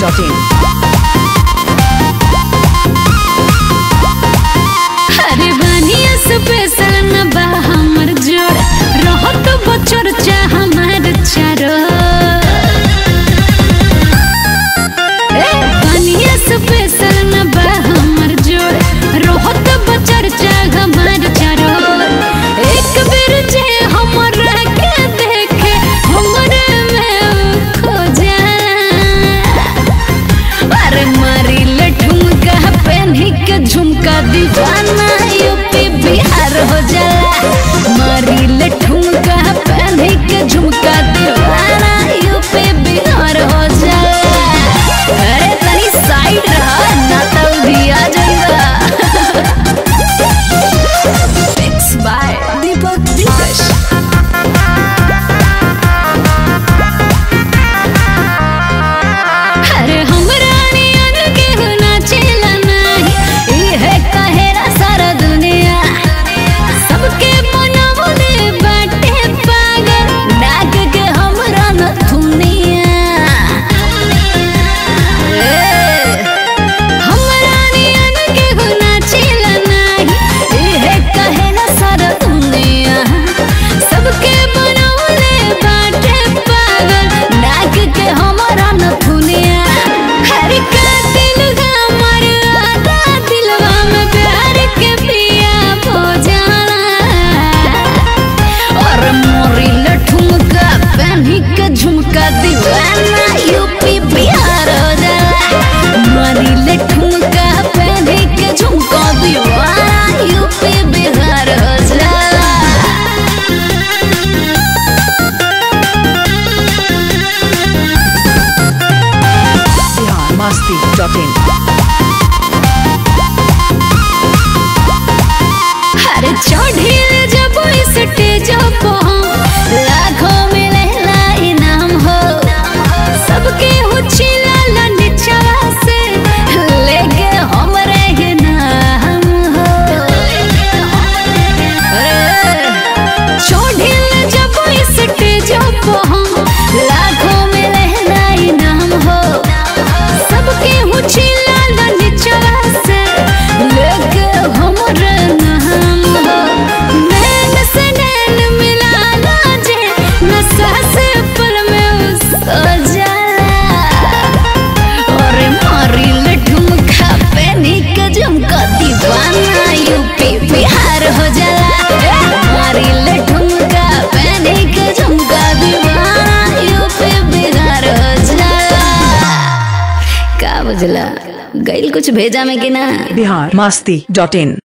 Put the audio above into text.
Dot in अरे बानिया special न बा हमर जोड़ रहत बचर चा हमार चारो ए बानिया स्पेशल न बा हमर जोड़ रहत बचर चा हमार चारो एक बेर जे हमर के देखे हमरे में खो जा अरे मारी ले ठुमका पहनी के झुमका दीवाना यूपी बिहार हो जाला मारी ले ठुमका पहनी के झुमका दीवाना यूपी बिहार हो जाला अरे तनी साइड रहा ना तो भी आ जाएगा Mix by दीपक दिलकश अरे हमरा नियन केहू नाचेला नाही, इहे कहेला सारा दुनिया। सबके बनवले बाटे पागल, नाक के हमरा नथुनिया। ए, हमरा नियन केहू नाचेला नाही, इहे कहेला सारा दुनिया। सबके बनवले बाटे पागल, नाक के हमरा नथुनिया। हर का दिल हमर आधा दिलवा में प्यार के पिया हो जाला और मोरी लठुमका पहनी के झुमका दीवाना यूपी बिहार हो जाला मोरी लठुमका पहनी के झुमका दीवाना यूपी बिहार हो जाला बिहार मस्ती डॉट इन अरे चढ़िल जब स्टेज पर लाखों मिलेला इनाम हो सबके उछिला नीचवा से लेके हमरे ही नाम हो अरे चढ़िल जब स्टेज पर लाखों मिलेला इनाम हो सबके उछिला नीचवा से लेके हमरे नाम हो नैन से नैन मिलाना जे नशा से पल में उसको जाला और मारी ले ठुमका पहनी के झुमका दीवाना यूपी बिहार हो जाला ए, मारी ले ठुमका पहनी के झुमका दीवाना यूपी बिहार हो जाला का बुझला गइल कुछ भेजा में कि ना बिहार मस्ती डॉट इन